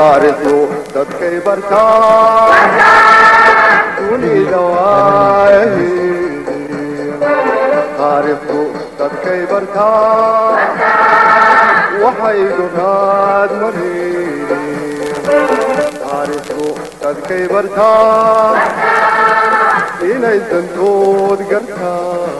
taariikhdu dadkay bartaa dunida waayaheedii taariikhdu dadkay bartaa waxay dhunaad mareedeen taariikhdu dadkay bartaa inay dantood gartaan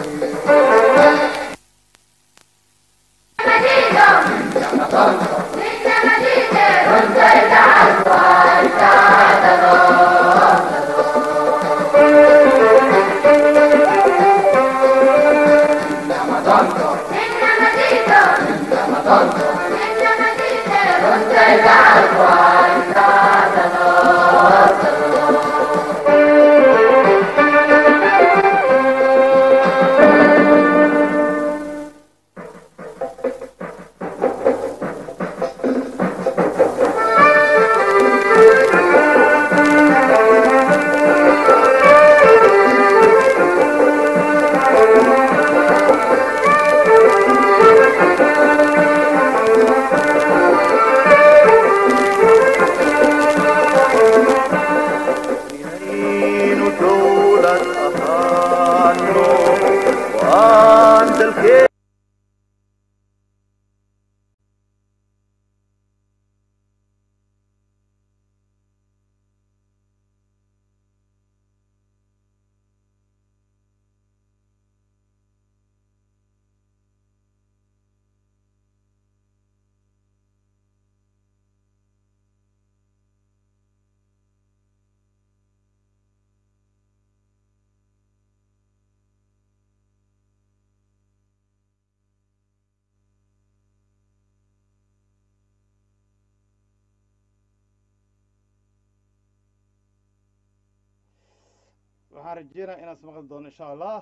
inaynu dowlad ahaano waan dalkeen waxaan rajeynaya inaad ismaqli doono insha allah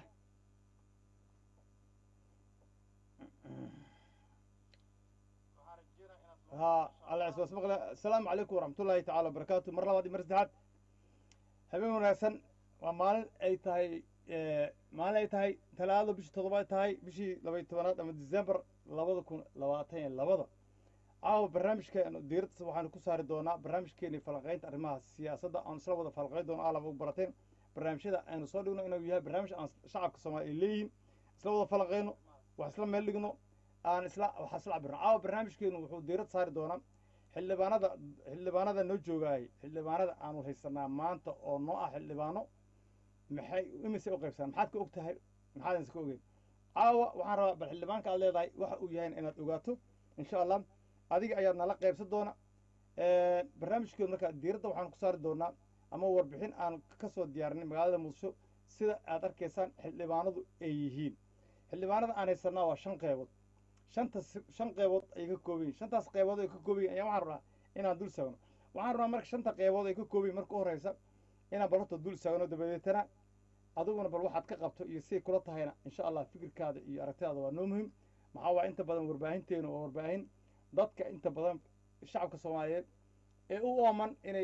ha alla is maqle asalaamu calaykum waraxmatullaahi tacaala wabarakaatu mar labaad iyo mar saddexaad habeen wanaagsan waa maalin ay tahay maalin ay tahay talaado bishii toddobaad tahay bishii labaiy tobanaad ama december labada kun labaatan iyo labada caawa barnaamijkeenu diiradda waxaanu ku saari doonaa barnaamijkeeni falanqaynta arrimaha siyaasadda aan isla wada falanqayn doono alaba u barateen barnaamijyada aynu soo dhigno inuu yahay barnaamij aan shacabka soomaaliya ay leeyihiin isla wada falanqayno wax isla meel dhigno aan isla wax isla cabirno caawa barnaamijkeenu wuxuu diirad saari doonaa xildhibaanada xildhibaanada noo joogaayay xildhibaanada aanu haysanaa maanta oo noo ah xildhibaano maxay imise u qaybsanaa maxaad ka og tahay maxaadan iska ogeyn caawa waxaan rabaa bal xildhibaanka aad leedahay waxa uu yahay inaad ogaato insha allah adiga ayaad nala qaybsan doona barnaamijkeenu marka diiradda waxaan ku saari doonaa ama warbixin aan ka soo diyaarinay magaalada muqdisho sida aad arkaysaan xildhibaanadu ay yihiin xildhibaanada aan haysanaa waa shan qeybood shanta shan qeybood ay ka kooban yihin shantaas qeybood ay ka kooban yihin ayaa waxaan rabnaa inaan dul saagno waxaan rabnaa marka shanta qeybood ay ka kooban yihin marka u horeysa inaan bal horta dul saagno dabadeetana adiguna bal waxaad ka qabto iyo siday kula tahayna insha allah fikirkaada iyo aragtidaada waa noo muhim maxaa waa inta badan warbaahinteenu oo warbaahin dadka inta badan shacabka soomaaliyeed ee u ooman inay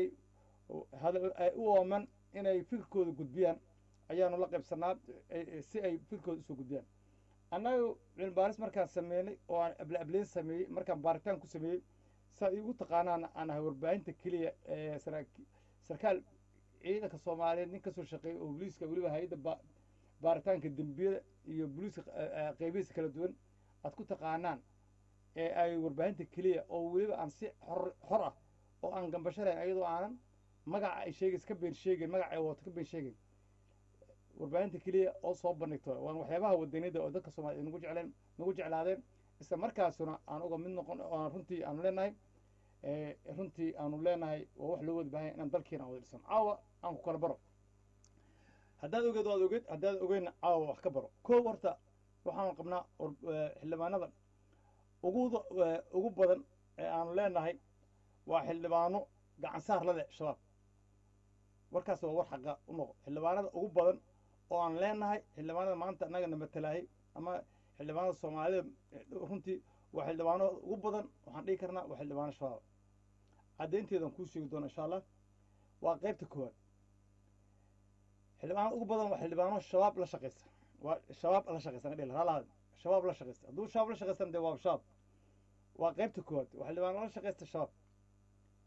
ay u ooman inay fikirkooda gudbiyaan ayaanu la qaybsanaa si ay fikirkooda usoo gudbiyaan annaga cilmi baaris markaan sameynay oo aan able ableyn sameeyey markaan baaritaan ku sameeyey saa igu taqaanaana aan ahay warbaahinta keliya ee sarkaal ciidanka soomaaliyeed nin kasoo shaqeeyay oo booliiska weliba hay-adda ba baaritaanka dembiyada iyo booliiska qeybihiisa kala duwan aad ku taqaanaan ee ay warbaahinta keliya oo weliba aan si xor xor ah oo aan gambashanayn ayadoo aanan magaca ay sheegaysa ka been sheegayn magaca ay wato ka been sheegayn warbaahinta keliya oo soo bandhigto waan waxyaabaha wadaniyada oo dadka soomaliya nagu jecleen nagu jeclaadeen isla markaasuna aan uga mid noqon oo runtii aanu leenahay runtii aanu leenahay waa wax loo wada baahanya inaan dalkiina aan wada dhisano caawa aan ku kala baro haddaad ogeed waad ogeed haddaad ogeynna caawa wax ka baro koow horta waxaan qabnaa xildhibaanada ugu ugu badan ee aanu leenahay waa xildhibaano gacan saar la leh shabaab warkaas waa war xaqa u noqo xildhibaanada ugu badan oo aan leenahay xildhibaanada maanta annaga na matalaayay ama xildhibaanada soomaalida runtii waa xildhibaano ugu badan waxaan dhihi karnaa waa xildhibaano shabaab caddaynteedan kuu sheegi doona insha allah waa qaybta koowaad xildhibaanada ugu badan waa xildhibaano shabaab la shaqaysta waa shabaab la shaqaysta nga dhihi lahaa shabaab la shaqaysta hadduu shabaab la shaqaystan dee waa shabaab waa qaybta koowaad waa xildhibaano la shaqaysta shabaab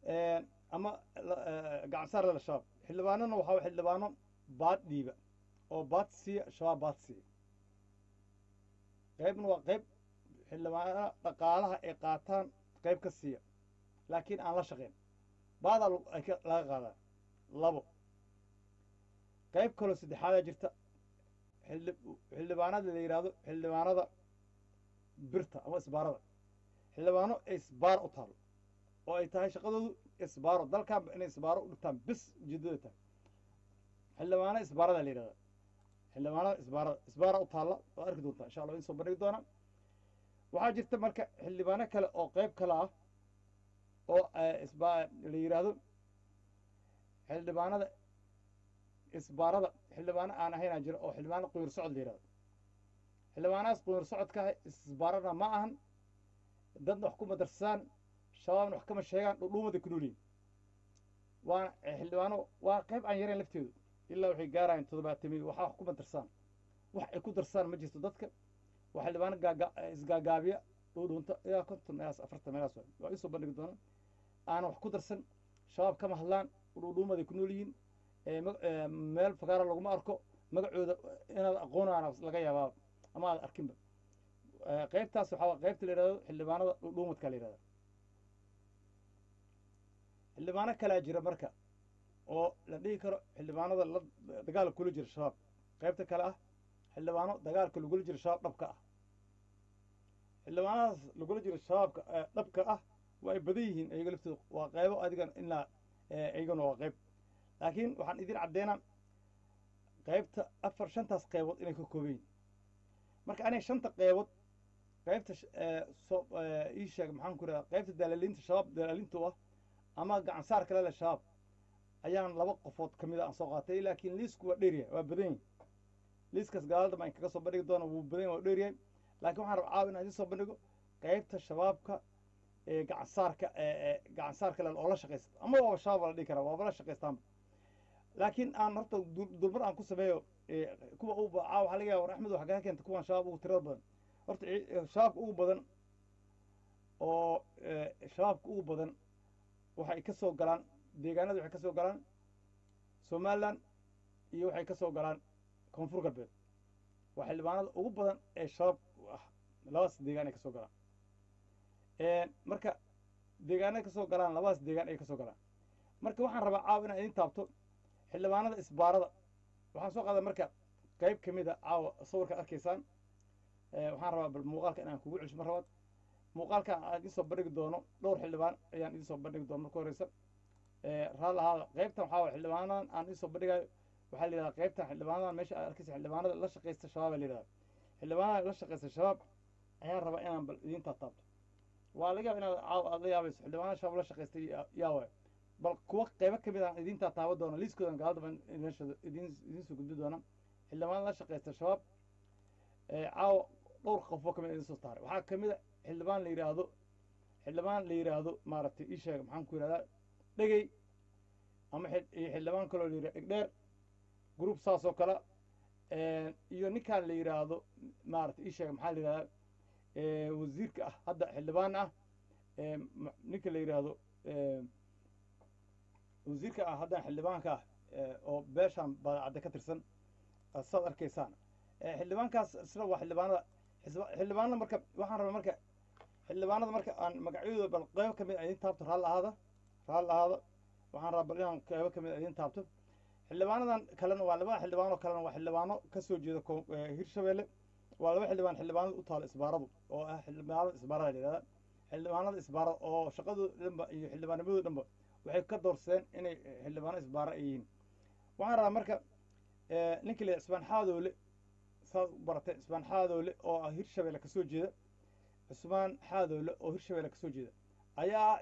ama gacansaar leh shabaab xildhibaanona waxaa way xildhibaano baad dhiiba oo baad siiya shabaab baad siiya qaybna waa qayb xildhibaanada dhaqaalaha ay qaataan qayb ka siiya laakiin aan la shaqayn baadaa laga qaadaa labo qayb kaloo saddexaadaa jirta xildhi xildhibaanada la yidhaahdo xildhibaanada birta ama isbaarada xildhibaano ay isbaar u taalo oo ay tahay shaqadoodu isbaaro dalkaanba inay isbaaro u dhigtaan bis ujeedada tahay xildhibaano isbaarada la yidhahda xildhibaanada isbaarada isbaara u taalla oo arki doontaa insha allah in soo bandhigi doonaa waxaa jirta marka xildhibaano kale oo qayb kale ah oo isba la yidhaahdo xildhibaanada isbaarada xildhibaano aan ahaynaa jiro oo xildhibaano quyur socod la yidhahdo xildhibaanahaas quyur socodka ah isbaarana ma ahan dadna wax kuma darsaan shabaabna wax kama sheegaan dhudhuumaday ku noolyihin waana xildhibaano waa qayb aan yarayn lafteedu ilaa waxay gaarayaan toddobaatami waxaa wax kuma darsaan wax ay ku darsaan ma jirto dadka waa xildhibaano gaaga isgaagaabiya dhuudhuunta ilaa konton meelaas afartan meelaas waay waa isoo bandhigi doona aanan wax ku darsan shabaab kama hadlaan dhudhuumaday ku nool yihiin meel fakaara laguma arko magacooda inaad aqoonaana laga yaabaa ama aad arkinba qaybtaas waxaa qaybta la yidhahdo xildhibaanada dhudhuumadka la yidhahda xildhibaano kalaa jira marka oo la dhihi karo xildhibaanada la dagaalka kula jira shabaab qaybta kale ah xildhibaano dagaalka lagula jiro shabaab dhabka ah xildhibaanadaas lagula jiro shabaabka dhabka ah waa ay badan yihiin iyaga laftooda waa qaybo adigan ilaa iyagana waa qayb laakiin waxaan idin caddeynaa qaybta afar shantaas qaybood inay ka kooban yihin marka anay shanta qaybood qaybta so ii sheeg maxaan ku radaa qaybta dalaaliinta shabaab dalaaliinta u ah ama gacansaar kale leh shabaab ayaan laba qofood ka mida aan soo qaatay laakiin liisku waa dheeryahay waa badan yahi liiskaas gaalada aan kaga soo bandhigi doona wuu badan yahy waa dheeryahay laakiin waxaan raba caawa inaan idin soo bandhigo qaybta shabaabka ee gacansaarka gacansaarka le oo la shaqaysta ama waaba shabaab la dhihi karaa waaba la shaqaystaanba laakiin aan horta dulmar aan ku sameeyo kuwa u caawa waxaa laga yaba war axmed waxa kaga keenta kuwan shabaab ugu tirada badan horta shabaabka ugu badan oo shabaabka ugu badan waxay ka soo galaan deegaanada waxay ka soo galaan somalilan iyo waxay ka soo galaan koonfur galbeed waa xildhibaanada ugu badan ee shabaab ah labadaas deegaan ay ka soo galaan marka deegaanay ka soo galaan labadaas deegaan ay ka soo galaan marka waxaan rabaa caawa inaan idin taabto xildhibaanada isbaarada waxaan soo qaaday marka qayb ka mid a caawa sawirkaad arkaysaan waxaan rabaa bal muuqaalka inaan kugu celiso mar labaad muuqaalkan aan idin soo bandhigi doono dhowr xildhibaan ayaan idin soo bandhigi doono marka horeysa raal ahaada qaybtan waxaa waye xildhibaanadan aan idin soo bandhigayo waxaa la yidhahdaa qaybtan xildhibaanadan meesha aad arkaysa xildhibaanada la shaqaysta shabaab la yidhahdaa xildhibaanada la shaqaysta shabaab ayaan rabaa inaan bal idin taataabto waa laga yaaba inaad caaw aad la yaabayso xildhibaanada shabaab la shaqaystay yaa waay bal kuwa qaybo ka mid aan idin taataaba doona liiskoodan gaalada baan meesha idin idin soo gudbi doona xildhibaanada la shaqaysta shabaab caawa dhowr qofoo kamid idin soo taaray waxaa kamid a xildhibaan la yidhaahdo xildhibaan la yidhaahdo maaragtay ii sheega maxaan ku yidhahdaa dhegey ama iyo xildhibaan kaloo la yidhahdo egdheer group saas oo kale iyo ninkaan la yidhaahdo maaragtay ii sheega maxaa la yidhahdaa wasiirka ah hadda xildhibaan ah ninka la yidhaahdo wasiirka ah haddana xildhibaanka ah oo beeshaan baadacadda ka tirsan saad arkaysaan xildhibaankaas isna waa xildhibaanada xildhibaanada marka waxaan rabaa marka xildhibaanada marka aan magacyadooda bal qeybo kamid a idin taabto raal ahaada raal ahaada waxaan rabaa bal inaan qeybo kamid a idin taabto xildhibaanadan kalena waa labada xildhibaan oo kalena waa xildhibaano kasoo jeeda hirshabeelle waa laba xildhibaan xildhibaanada u taalo isbaaradu oo ah xildhibaanada isbaarada la yihahda xildhibaanada isbaarada oo shaqadooda dhanba iyo xildhibaanimadooda dhanba waxay ka doorseen inay xildhibaano isbaara ay yihiin waxaan rabaa marka ninkii la cismaan xaadoole saad u baratay cismaan xaadoole oo ah hirshabeelle kasoo jeeda cusmaan xaadoole oo hirshabeelle kasoo jeeda ayaa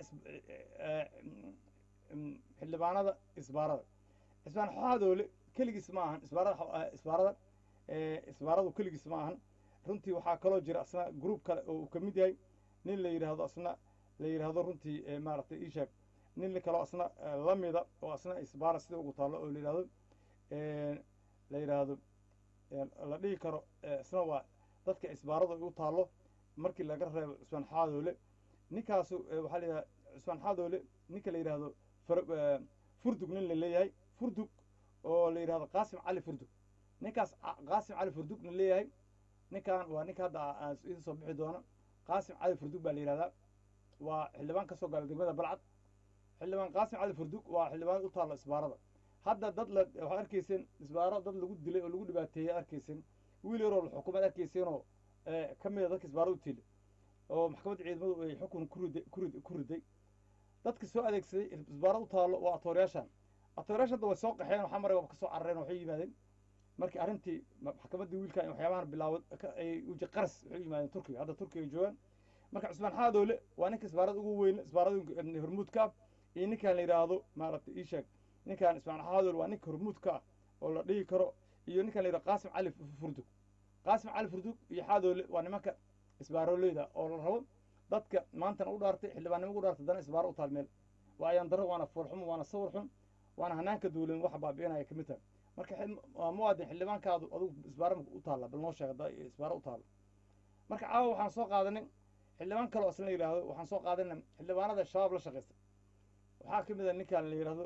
xildhibaanada isbaarada cismaan xaadoole keligiis ma ahan isbaarada isbaarada isbaaradu keligiis ma ahan runtii waxaa kaloo jira asna group kale oo uu kamid yahay nin la yidhaahdo asna la yidhaahdo runtii maaragtay ii sheeg nin kaloo asna lamida oo asna isbaara sida ugu taallo oo la yidhahdo la yidhaahdo la dhihi karo isna waa dadka isbaaradu ay u taallo markii laga reebo cismaan xaadoole ninkaasu waxaa la yidhahda cusmaan xaadoole ninka la yidhaahdo far- eh, furdug nin la leeyahay furdug oo la yidhahdo qaasim cali furdug ninkaas ca- qaasim cali furdug la leeyahay ninkan waa ninka hadda a- aan idin soo bixi doono qaasim cali furdug baa la yidhahdaa waa xildhibaan ka soo gala degmada balcad xildhibaan qaasim cali furdug waa xildhibaan u taalla isbaarada hadda dad la waxaad arkayseen isbaaro dad lagu dilay oo lagu dhibaateeyey arkayseen wiil yaroo la xukumaad arkayseenoo eh, ka mid a dadka isbaaro u tiilay oo maxkamadda ciidamadu ay xukun ku riday ku rid- ku riday dadka soo adeegsaday isbaaro u taallo waa atoorayaashan atoorayaasha hadda way soo qaxeen waxaa marayba ka soo carareen waxay yimaadeen markii arrintii ma- maxkamaddii wiilkan in waxyaabahan bilaawad ka- ay uji qaras waxay u yimaadeen turkiga hadda turkiga ay joogaan marka cusmaan xaadoole waa ninka isbaarada ugu weyn isbaarada hormuudka ah iyo ninkan la yidhaahdo maaragtay ii sheeg ninkan ismaan xaadoole waa ninka hormuudka ah oo la dhihi karo iyo ninkan la yidhahdo qaasim cali furdug qaasim cali furdug iyo xaadoole waa nimanka isbaaroleyda oo la rabo dadka maantana u dhaartay xildhibaannimo ugu dhaartay dana isbaaro u taal meel waa ayaan darro waana foolxumo waana sawir xun waana hanaanka duulan waxa baabi'inaya ka mid tahay marka xil- waa muwaadin xildhibaankaadu adugu isbaaro u taalla bal noo sheeg haddaa isbaaro u taalla marka caawa waxaan soo qaadanay xildhibaan kale oo isla yidhaahdo waxaan soo qaadanay xildhibaanada shabaab la shaqaysta waxaa ka mid a ninkan la yidhaahdo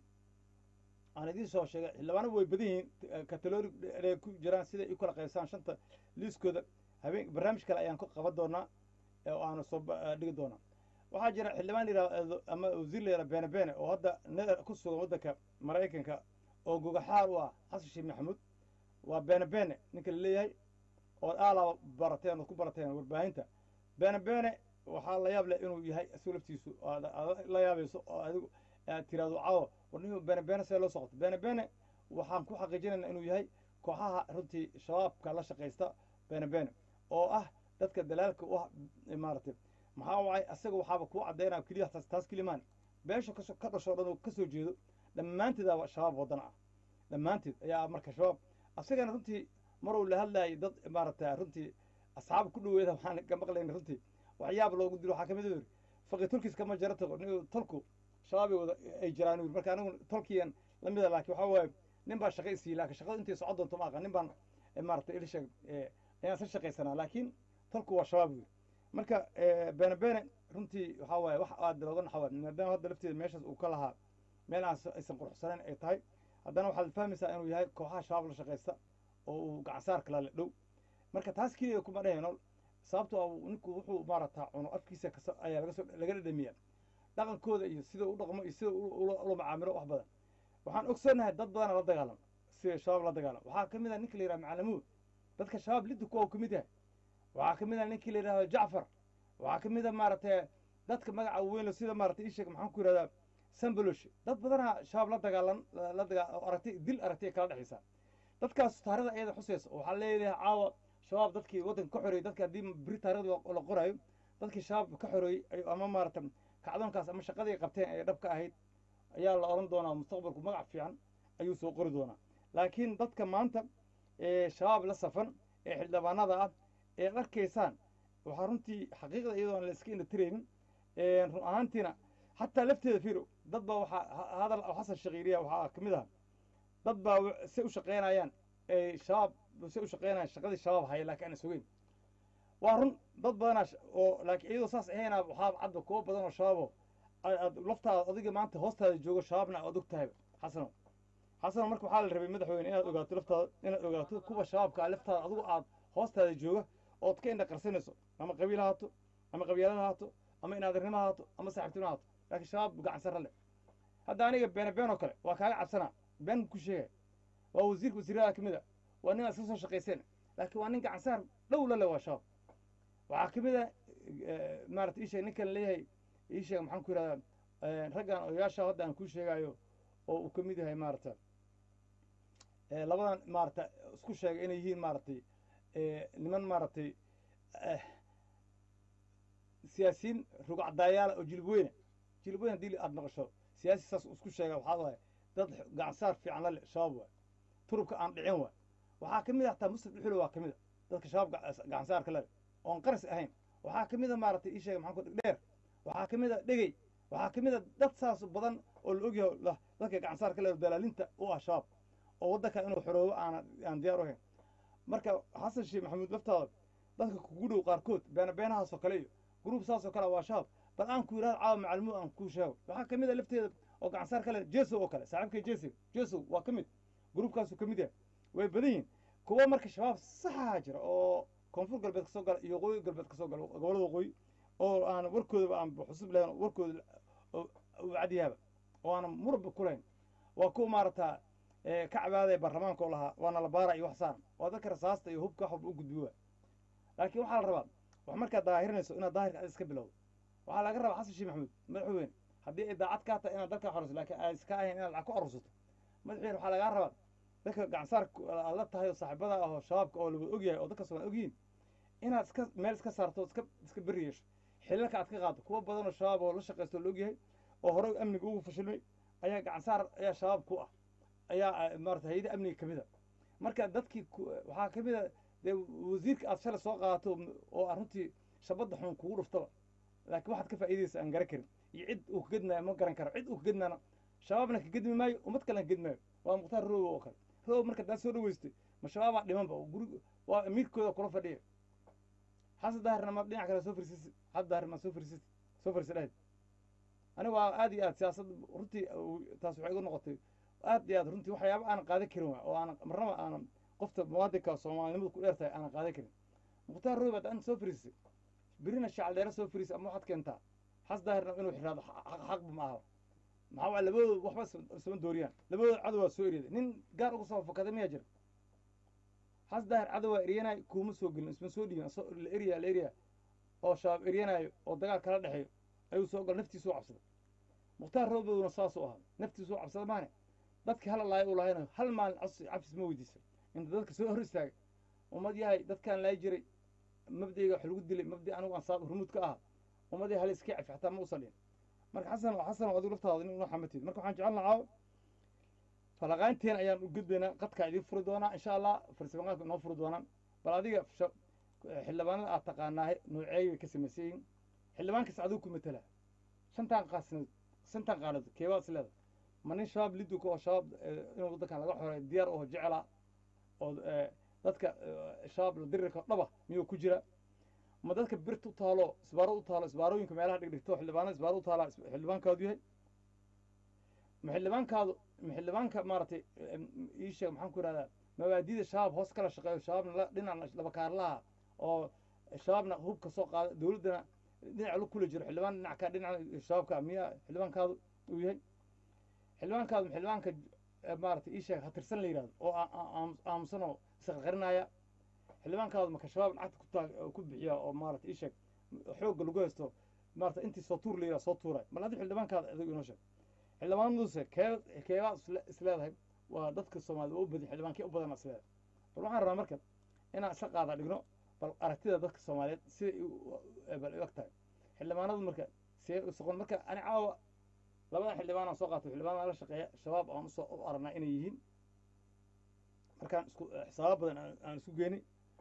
aan idiin soo sheegay xildhibaano way badan yihiin kataloori ay ku jiraan siday u kala qaybsaan shanta liiskooda habeen barnaamij kale ayaan ka qaban doonaa ee oo aanu soo ba- eh, dhigi doonaa waxaa jira xildhibaan yidhahdo ama wasiir la yidhahdo bene bene oo hadda ne- ku sugan waddanka maraykanka oo gogaxaar u ah xasan sheekh maxamuud waa bene bene ninka la leeyahay ood aalaba barateen ood ku barateen warbaahinta bene bene waxaa la yaab leh inuu yahay isagu laftiisu aad aad la yaabayso oo adigu aad tiraahdo caawo war nin bene bene see loo socoto bene bene waxaan ku xaqiijinaynaa inuu yahay kooxaha runtii shabaabka la shaqaysta bene bene oo ah dadka dalaalka u ah maaragtay maxaa wacay asaga waxaaba kuu caddaynaya keliya taas taas kelimaan beesha kasoo ka dhashoo dhan oo ka soo jeedo dhammaanteedaaba shabaab waddan ah dhammaanteed ayaa marka shabaab asagana runtii maruu la hadlayay dad maaragtay runtii asxaab ku dhaweeda waxaan ka maqlayna runtii waxyaab loogu dilo waxaa ka mid u yiri faqi turkiis kama jara tago nin tolku shabaabay wada ay jiraan u yiri marka anigu tolkiyan la mida laakiin waxaa waaye nin baa shaqa isiiyey laakiin shaqada intay socon doonto ma aqan nin baan eh, maaragtay ila sheeg eh, ayaan isla shaqaysanaa laakiin tolku waa shabaab u yiri marka eh, bene bene runtii waxaa waaye wax aad looga naxwa maadaama hadda lafteeda meeshaas uu ka lahaa meel aan s- aysan quruxsanayn ay tahay haddana waxaad fahmaysaa inuu yahay kooxaha shabaab la shaqaysta oo uu gacansaar kala le dhow marka taas keliya kuma dhehayno sababtoo ah ninku wuxuu maaragtaa cuno afkiisa kaso ayaa laga soo laga dhadhamiya dhaqankooda iyo sida u dhaqmo iyo sida u- ula ula macaamilo wax badan waxaan ogsoonahay dad badana la dagaalam sida shabaab la dagaalam waxaa ka mid ah ninka la yidhaha macalamuud dadka shabaab liddu kuwa uu ka mid yahay waxaa ka mid ah ninkii la yidhahdo jacfar waxaa ka mid a maaragtay dadka magaca weyn sida maaragtay isheg maxaan ku yidhahdaa sambolosh dad badanaa shabaab la dagaalan la dagaa oo aragti dil aragti ay kala dhexaysaa dadkaas taarida ayada xusaysa oo waxaa leeyahay caawa shabaab dadkii waddanka ka xoreeyey dadka haddii beri taarida la qoraayo dadkii shabaab ka xoreeyey ay- ama maaragtay kacdoonkaas ama shaqadii ay qabteen ee dhab ka ahayd ayaa la odhan doonaa mustaqbalku magac fiican ayuu soo qori doonaa laakiin dadka maanta ee shabaab la safan ee xildhibaanada ah ee ad arkaysaan waxaa runtii xaqiiqda iyadoo aan la iska indhatiraynin run ahaantiina xataa lafteeda fiiro dad baa waxaa ha- hadal oo xasan shakiiriya waxaa ka mid ah dad baa w- say u shaqaynayaan ee shabaab say u shaqaynayaan shaqadii shabaab haya laakiin aan sugeyn waa run dad badanaa sh- oo laakiin iyadoo saas ahayna waxaa cadda kuwo badan oo shabaabo aad aad laftaada adiga maanta hoostaada joogo shabaabna aad og tahay xasano xasano marka waxaa la rabay madaxweyne inaad ogaato laftaada inaad ogaato kuwa shabaabka ah laftaada adigu aad hoostaada jooga ood ka indha qarsanayso ama qabiil ha haato ama qabyaalada ha haato ama inaadirnimo ha haato ama saaxiibtinimo ha haato laakiin shabaab gacan sarre leh hadda aniga beene been oo kale waa kaaga cabsanaa been ku sheegay waa wasiirka wasiirada ka mid a waa nin aad iska soo shaqayseen laakiin waa nin gacan saar dhow la leh waa shabaab waxaa ka mid a maarata ii sheeg ninkan leeyahay ii sheeg maxaan ku yidhahdaa raggan odayaasha hadda aan kuu sheegayo oo uu ka mid yahay maarata eh, labadan maarata isku sheegay inay yihiin maaratay eh, niman maaratay eh, siyaasiyiin rugcadaayaala oo jilib weyne jilib weyne haddii aad maqasho siyaasi saas isku sheega waxaa waaye dad gacansaar fiican la leh shabaab waay turubka aan dhicin waay waxaa ka mid ah hataa muslim dhuxulo waa ka mid a dadka shabaab gac- gacansaarka la leh oon qaras ahayn waxaa ka mid a maaragtay ii sheega maxaan ku dheer waxaa ka mid a dhegey waxaa ka mid a dad saas badan oo la ogyahay la- dadka gacansaarka le dalaalinta u ah shabaab oo waddanka inuu xoroobo aan aan diyaar u ahayn marka xasan sheekh maxamuud laftaada dadka kugu dhow qaarkood beena beenahaasoo kale iyo gruub saasoo kale waa shabaab bal aan ku yidhahdo caawa macalimo aan kuu sheego waxaa ka mid a lafteeda oo gacansaar kale jeso oo kale saaxiibkay jesi jeso waa ka mid gruubkaasu ka mid yahay way badan yihin kuwa marka shabaab saxaha jira oo koonfur galbeed kasoo gala iyo waqooyi galbeed kasoo gala gobolada waqooyi oo aan warkoodaba aan xusub lahayn warkooda u cadyaaba oo aanan murba kulahayn waa kuwa maarata ka cabaadaya baarlamaanka oo lahaa waana la baara iyo wax saaran waa dadka rasaasta iyo hubka wax walba u gudbi waa laakiin waxaa la rabaa wax markaad daahirinayso inaad daahirka ad iska bilowdo waxaa laga rabaa xasan sheekh maxamuud madaxweyne haddii ay daacad kaa tahay inaad dalka xorayso laakiin ay iska ahayn inaad lacag ku arursato madaxweyne waxaa lagaa rabaa dadka gacansaar aad la tahay oo saaxiibada ah oo shabaabka oo lawada ogyahay oo dadka somaan ogyihiin inaad iska meel iska saarto iska iska beri yeesho xilalka aad ka qaado kuwa badan oo shabaab oo la shaqaysto oo la ogyahay oo horey amniga ugu fashilmay ayaa gacansaar ayaa shabaab ku ah ayaa maarata hay-ada amniga kamid a marka dadkii waxaa kamid a dee wasiirka aad shalay soo qaadato oo aan runtii shabadda xun kugu dhuftaba laakiin waxaad ka faa'iidaysa aan garan karin iyo cid uu kagedmaayo ma garan karo cid uu kagedmaana shabaabna kagedmi maayo ummad kalena kagedmaayo waa mukhtaar rowow oo kale rowow marka daa soo dhaweystay ma shabaabaa dhimanba guri waa amiirkooda kula fadhiya xasan daahirna ma dhinac kale soo fariisisi xasan daahir ma soo fariisisi soo fariisi dhahayd aniga waa aad iyo aad siyaasad runtii taas waxay igu noqotay aad iyo aad runtii waxyaaba aanan qaadan karin waa oo aanan marnaba aanan qofta muwaadinka soomaalinimadu ku dheer tahay aanan qaadan karin mukhtaar rowow baad anta soo fariisisay birina shacal dheere soo fariisi ama waxaad keentaa xas daahirna inuu xiraado xaqba ma aha maxaa waa labadooda waxba isma dooriyaan labadooda cadow waa soo eryaday nin gaar uga soo fakaday miyaa jira xas daahir cadow waa eryanaayo kuuma soo gelin isma soo dhiibin la eryaa la eryaa oo shabaab eryanaayo oo dagaal kala dhexeeyo ayuu soo gala naftiisu cabsaday mukhtaar roobowna saasuu ahaa naftiisu cabsada maane dadkii hala laaya u lahayna hal maalin cabsis ma weydiisa inta dadka soo hor istaagay ummad yahay dadkaan laay jiray mabdayga wax lagu dilay mabdi anigu aan saab hurmud ka aha ummadii hal iska cafi xataa ma usan dhihin marka xasan xasan adigu laftaada nin una xamatid marka waxaan jecel lahaa falaqaanteen ayaan u gudbaynaa qadkaa idiin furi doonaa insha allah farsamaqaanka inoo furi doonaan bal adiga xildhibaanada aad taqaanaa nooceey bay ka samaysan yihiin xildhibaankas adigu ku matala shantaan qaasnood shantaan qaanadood keebaa is leeda ma nin shabaab liduka oo shabaab inuu waddankan laga xoreeyo diyaar oo jecela oo dadka shabaab la dirirka dhaba miyuu ku jira ma dadka birta u taalo isbaaro u taalo isbaarooyinka meelaha dhigdhigto xildhibaanada isbaaro u taala xildhibaankaadu yahay ma xildhibaankaadu ma xildhibaanka maaragtay ii sheeg maxaan ku ihahdaa mabaadida shabaab hoos kala shaqeeyo shabaabna la dhinac labakaarlaha oo shabaabna hubka soo qaada dowladdana dhinac lu kula jiro xildhibaan dhinac ka dhinac shabaabka miya xildhibaankaadu uu yahay xildhibaankaadu ma xildhibaanka maaragtay ii sheeg hatirsan la yihahdo oo aamusan oo isqarqarinaya xildhibaankaadu maka shabaab lacagta kutaa ku bixiya oo maarata ii sheeg xoogga lagu haysto maarata intii soo tuur la yidhaha soo tuuray bal adi xildhibaankaada adigu inoo sheeg xildhibaanaduse kee keebaa isleedahay waa dadka soomaalida u badi xildhibaankii u badan isleedahay bal waxaan rabaa marka inaan isla qaada dhigno bal aragtida dadka soomaaliyeed siday bal eg tahay xildhibaanadu marka see soqon marka ani caawa labada xildhibaan aan soo qaato xildhibaan la shaqeeya shabaab aan usoo u aragnaa inay yihiin markaan isku xisaabo badan aan isku geeni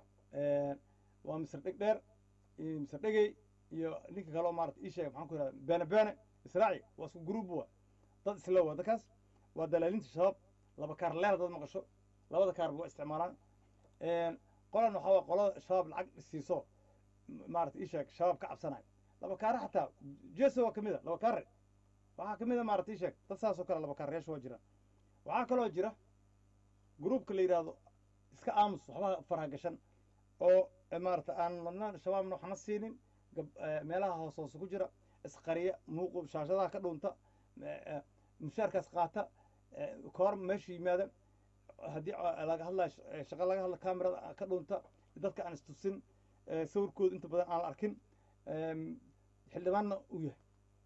waa misr dheg dheer iyo misr dhegey iyo ninka kaleo maarata ii sheega maxaan ku ihahda beene beene israaci waa isku gruub wa dad isla waa dadkaas waa dalaalinta shabaab laba kaar leer dad maqasho labada kaarba waa isticmaalaan qolan waxaa waa qolada shabaab lacag siiso maarata ii sheeg shabaab ka cabsanayo laba kaare xataa jeso waa kamid a laba kaare waxaa kamid a maarata ii sheeg dad saas oo kale laba kaarayaasha waa jiraan waxaa kaloo jira gruubka la yidhaahdo iska aamus waxba faraha gashan oo maarata aan madna shabaabna waxna siinin meelaha hoos hoose ku jira isqariya muuqu shaashadaha ka dhuunta mushaarkaas qaata koor meesha yimaada haddii laga hadlayo shaqa laga hadla camerada ka dhuunta dadka aan istusin sawirkooda inta badan aan la arkin xildhibaanna uu yahay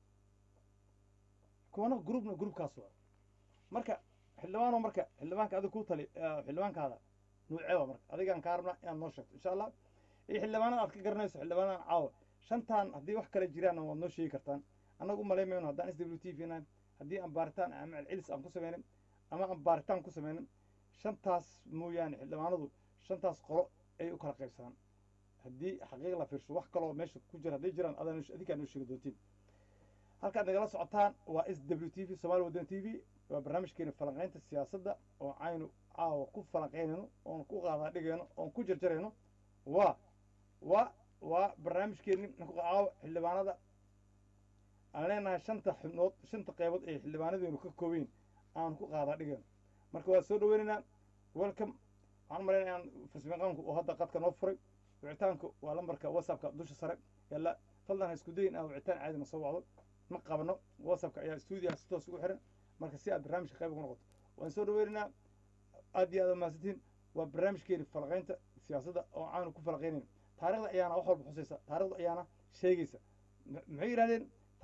kuwana groupna groupkaas waa marka xildhibaano marka xildhibaanka adig ku tali xildhibaankaada nuucee waa marka adigaan kaa rabna inaad noo sheegto insha allah iyo xildhibaanada aad ka garanayso xildhibaanadan caawa shantaan haddii wax kale jiraanna waad noo sheegi kartaan annaga u malayn mayno haddaan s w t v nahay haddii aan baaritaan ama celcelis aan ku sameynin ama aan baaritaan ku sameynin shantaas mooyaane xildhibaanadu shantaas qolo ayay u kala qaybsadaan haddii xaqiiq la fiirsho wax kaloo meesha ku jira hadday jiraan adaa adinkaa noo sheegi doontiin halkaad nagala socotaan waa s w t v somaali waddan t v waa barnaamijkeena falanqaynta siyaasadda oo aynu caawa ku falanqaynayno oon ku qaadaa dhigayno oon ku jarjarayno waa waa waa barnaamijkeeni caawa xildhibaanada aan leenahay shanta xubnood shanta qeybood ee xildhibaanadeenu ka koobayn aan ku qaada dhigeen marka waa soo dhaweynaynaa welcome waxaan malaynaya aan farsamayaqaanku oo hadda qadka noo furay wicitaanku waa lambarka whatsappka dusha sare yalla fadlan ha isku dayin aan wicitaan caadi na soo wacdo ma qabno whatsappka ayaa stuudiyaha si toos ugu xiran marka si aad barnaamijka qayb ugu noqoto waan soo dhaweynaynaa aad iyo aad mahadsantiin waa barnaamijkeeni falaqaynta siyaasadda oo aanu ku falaqaynayn taarikhda ayaana wax walba xusaysa taarikhda ayaana sheegaysa M- maxay yidhahdeen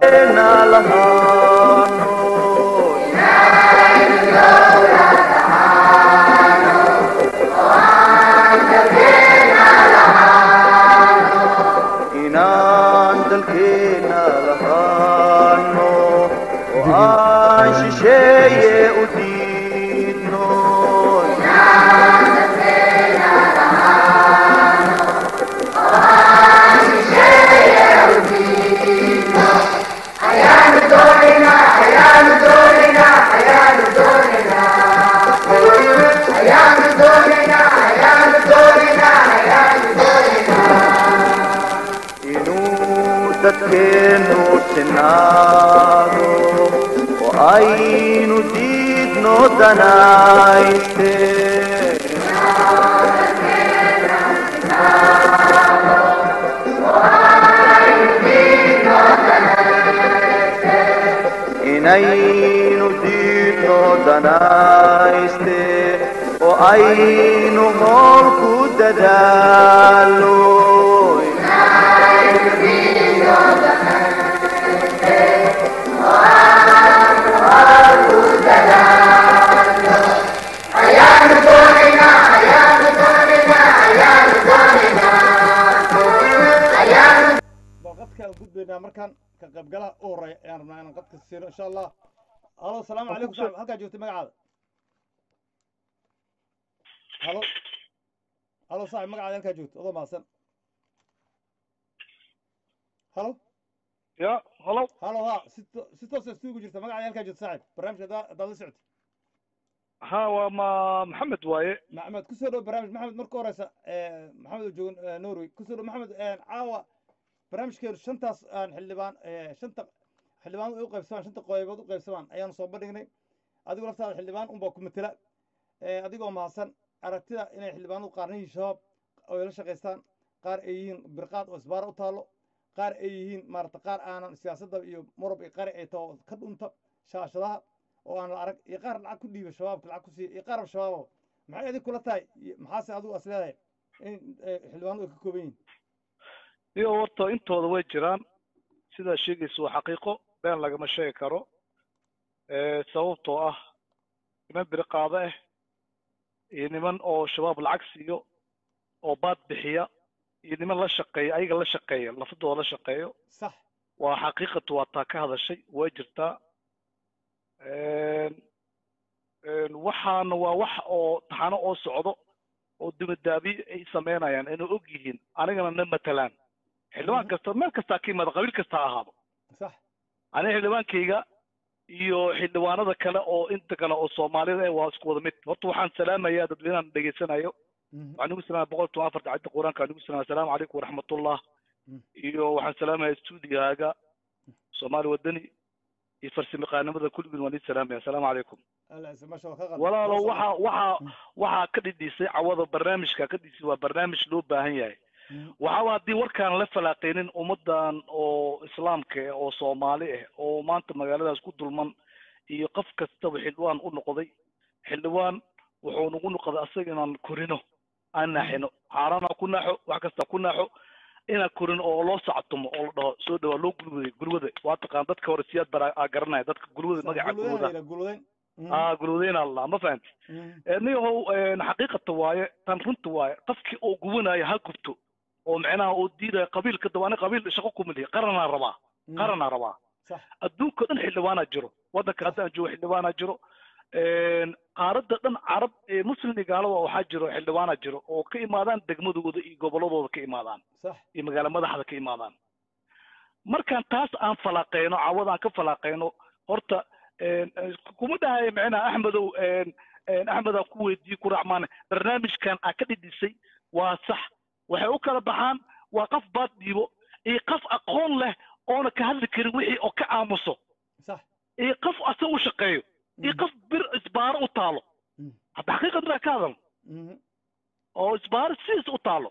inaan dalkeena lahaano oo aan shisheeye u diidno inuu dadkeenu sinaado oo aynu diidno danayste inaynu diidno danayste oo aynu hool ku dadaalo bal qadka aan gudbaynaa markaan ka qaybgalaha u horeeya ayaan rabnaa inaan qadka siino insha allah halo asalaamu calaykum saaxib halkaa joogtay magacaada halo halo saaxib magacaada halkaa joogto adoo mahadsan halo ya halo halo ha si to- si toosa istuugu jirta magacaada halkaa joogto saaxib barnaamijka haddaa haddaad la socotay ha waa ma maxamed waaye maxamed kusoo dhow barnaamij maxamed marka horeysa eh, maxamed oo joogan eh, norway kusoo dhow maxamed eh, caawa barnaamijkeenu shantaas aan xildhibaan eh, shanta xildhibaanadu ay u qaybsamaan shanta qeybood u qaybsamaan ayaanu soo bandhignay adigu laftaada xildhibaan unbaa ku matela Eh, adigoo mahadsan aragtida inay xildhibaanadu qaarna yihiin shabaab oo ay la shaqaystaan qaar ay yihiin birqaad oo isbaara u taallo qaar ay yihiin maarata qaar aanan siyaasadda iyo murab iyo qari ay taho ka dhunta shaashadaha oo aan la arag iyo qaar lacag ku dhiiba shabaabka lacag ku siiya iyo qaarba shabaabo maxay adig kula tahay iyo maxaase adigu as leedahay in eh, xildhibaanadu ay ka kooban yihiin iyo horta intooda way jiraan sidaa sheegaysa waa xaqiiqo been lagama sheegi karo Eh, sababtoo ah niman biri qaado ah iyo niman oo shabaab lacag siiyo oo baad bixiya iyo niman la shaqeeya ayaga la shaqeeya lafadooda la shaqeeyo sax waa xaqiiqatu waa taa ka hadashay way jirtaa Een, een, waxaana waa wax oo taxano oo socdo oo dibadaabiye ay sameynayaan inay og yihiin anigana na matalaan xildhibaan Mhm. kasta meel kastaa ka yimaada qabiil kasta ha ahaado sax aniga xildhibaankayga iyo xildhibaanada kale oo inta kale oo soomaalida eh waa isku wada mid horta waxaan salaamayaa dadweynahan dhegeysanayo Mhm. waxaan ugu salaamaya boqol toban afarta cadda qur-aanka aan ugu salaamaya asalaamu calaykum waraxmatullah Mm. iyo waxaan salaamaya stuudiyaaga soomaali wadani iyo farsamayaqaanimada kulligiin waan idin salaamaya asalaamu calaykum alla ciise maasha Allah ka qalbi walaalo Maasha waxa Allah. waxa waxaa ka dhidhisay cawada barnaamijka ka dhidhisay waa barnaamij loo baahan yahay Mhm. waxaaba haddii warkaan la falaaqeynin ummadan oo islaamka ah oo soomaali ah oo maanta magaaladaas ku dulman iyo qof kastaba xildhibaan u noqday xildhibaan wuxuu nagu noqday asaga inaan korino aan naaxino xaarana ku naaxo wax kasta ku naaxo inaan korino oo loo sactumo oo la dhaho soo dhawaa loo gulwaday gulwada waa taqaan dadka hore siyaad bara aa garanaya dadka gulwada Sax, magaca gulwadayn gulwada la yidhaha, gulwadayn. Mhm. aa gulwadayna la ma fahanti Mhm. niyahow xaqiiqata waaye tan runta waaye qofkii oo gubanaya ha gubto oo macnaha oo diidaya qabiilka dawaane qabiil shaqo kuma lihi qaranaa rabaa Mhm. qaranaa rabaa sax adduunka dhan xildhibaanaa jiro waddanka hadda aan joogo xildhibaanaa jiro qaaradda dhan carab ee muslim iyo gaalada waxaa jiro xildhibaanaa jiro oo ka imaadaan degmadooda iyo gobolladooda ka imaadaan sax iyo magaala madaxda ka imaadaan markaan taas aan falaaqeyno cawada aan ka falaaqeyno horta een, een, kuma dhahayo micnaha axmedow een, een, axmed aan ku weydiiye ku raacmaane barnaamijkan aa ka dhidhisay waa sax waxay u kala baxaan waa qof baad dhiibo iyo qof aqoon leh oona ka hadli karin wixii oo ka aamuso sax iyo qof asaga u shaqeeyo iyo Mhm. qof bir isbaaro u taalo Mhm. hadda xaqiiqad inaa ka hadal Mhm. oo isbaaro sidiis u taalo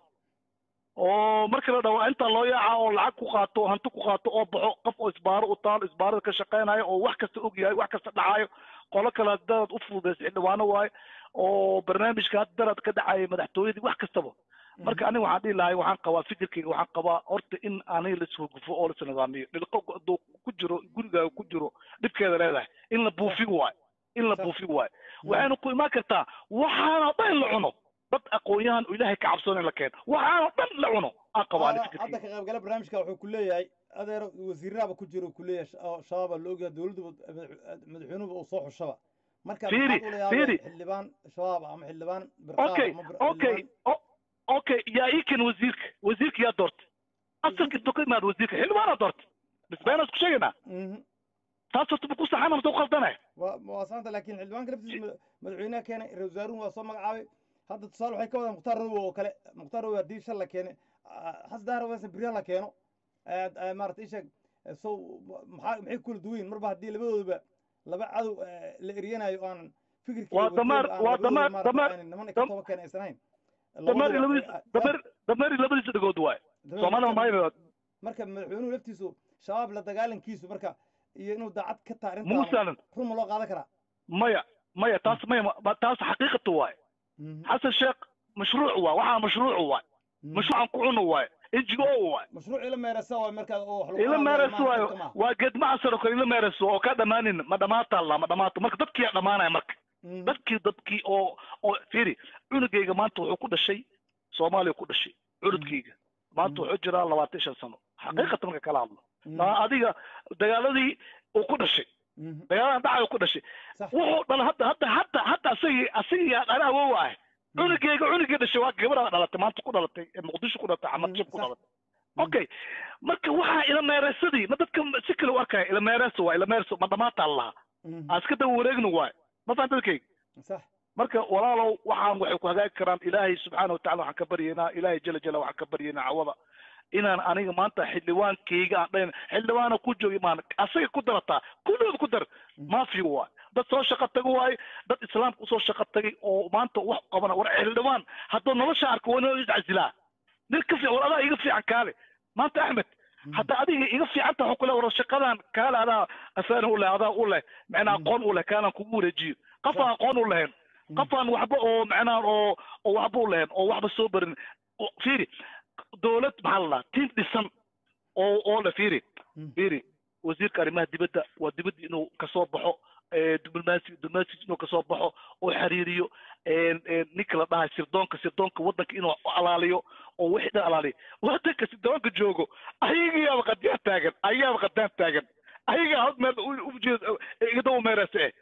oo marka la dhaho inta loo yaaca oo lacag ku qaato oo hanti ku qaato oo baxo qof oo isbaaro u taalo isbaarada ka shaqeynayo oo wax kasta og yahay wax kasta dhacayo qolo kale daraad u fududaysa xildhibaano waaye oo barnaamijka hadda daraad ka dhacaya madaxtooyadii wax kastaba marka aniga waxaan dhihi lahay waxaan qabaa fikirkayga waxaan qabaa horta in aniga laisfurgufo oo lasnidaamiyo dhilqo hadduu ku jiro gurigaaga ku jiro dhibkeeda leedahay in la buufin waayo in la Sax. buufin waayo waxayna ku imaan kartaa waxaana dhan in la cuno dad aqoon-yahan oo ilaahay ka cabsoon in la keeno waxaana dhan la cuno aan qabaa ani hadda fikirkayga ka qaybgala barnaamijka wuxuu ku leeyahay adeer wasiirahaba ku jiro ku leeyahay sh- oo shabaaba la ogyahay dowladduba madaxweynuhuba uu soo xushaba marka Fiiri, maxaad ula yaabay fiiri. xildhibaan shabaab ama xildhibaan birqaab okay ama bir- okay xildhibaan- o- okay yaa ii ken wasiirka wasiirka yaa doortay asalka intuu ka imaada wasiirka xildhibaanaa doortay bisbeenaa isku sheegaynaa Mhm. taas horta ma ku saxana mase u qaldanaya waa waa saanta laakiin xildhibaanka laftiisa mada- madaxweynaha keenay ra wasaaruhu waa soo magacaabay hadda tusaale waxay ka wadaan mukhtaar robo oo kale mukhtaar robo haddii shal la keenay xas dahar wasa beriha la keeno aad- aad maarata isheeg so maxaa maxay ku kala duwan yihiin marba haddii labadooduba laba cadow eh, la eryanayo oo aan fikirkii Waa wateen damaar- aan waa labadooda damaar- maarata damaar- aanay niman ka dam- toba keen aysan ahayn dameeri Labadooda- labadiisa eh, dameer dameeri labadiisa dhagood waaye dameer- soomaalida maayo marka madaxweynuhu laftiisu shabaab la dagaalankiisu marka iyo inuu daacad ka taa mugu arrintaan saalan run ma loo qaadan karaa maya maya taas maya ma- taas xaqiiqata waaye Mhm. xasan sheekh mashruuc waaye waxaa mashruuc waaye Mhm. mashruucan ku cuno waaye n g o waaye mashruuc ila meerasa waay markaa oo wax lagu ila qaadayo meereso maaha waayo dadka maaha. waa geed macasar oo kale ila meereso oo ka dhamaanin ma dhamaata alla ma dhamaato marka dadkii yaa dhamaanaya marka Mhm. dadkii dadkii oo oo fiiri cunugayga maanta wuxuu ku dhashay soomaaliya ku dhashay cunugkayga maanta Mm. wuxuu jiraa labaatan iyo shan sano xaqiiqatan marka kala hadlo Mhm. Aa, adiga dagaaladii uu ku dhashay Mhm. dagaaladan dhacay uu ku dhashay sax wuxuu dhala hadda hadda hadda hadda asagii asagii dhana awow ah cunugayga cunugii dhashay waa gabadha dhalatay maanta ku dhalatay ee muqdisho ku dhalatay xamad jib ku sax. dhalatay okay marka waxaa ila meereesadii ma dadka si kale u arkaya ila meereeso waa ila meereeso ma dhamaata allaha Mhm. aan iska daba wareegno waay ma fahanta dadkayga sax marka walaalow waxaan waxay ku hagaagi karaan ilaahay subxaana watacala waxaan ka baryaynaa ilaahay jala jala waxaan ka baryaynaa cawada inaan aniga maanta xildhibaankayga aan dhayn xildhibaana ku joogi maan asaga ku darataa kulligood ku dar maafi waay dad soo shaqo tago waaye dad islaamka usoo shaqo tagay oo maanta wax qabana war xildhibaan hadduu nolosha arko waa inuu iscasilaa nin ka fiican war adaa iga fiican kaale maanta axmed hadda adiga iga fiican tahay kule war shaqadan kaale adaa afaan u leh adaa u leh macnaa aqoon u leh kaalan kugu wareejiyo qof aan aqoon u lahayn qof aan waxba oo macnaa oo oo waxba u lahayn oo waxba soo barin oo- fiiri dowlad maxaa la dhahaa tiim dhisan oo oo le fiiri fiiri wasiirka arrimaha dibadda waa dibadda inuu kasoo baxo ee, diblomaasi diblomaasi inuu kasoo baxo oo xiriiriyo een, een, ninka la dhahay sirdoonka sirdoonka waddanka inuu alaaliyo oo wixii dhan alaaliyo waddanka sirdoonka joogo ayagiyaaba qadiyaan taagan ayaaba qadaan taagan ayagaa hod meel u- u jeed igadawa meerase eh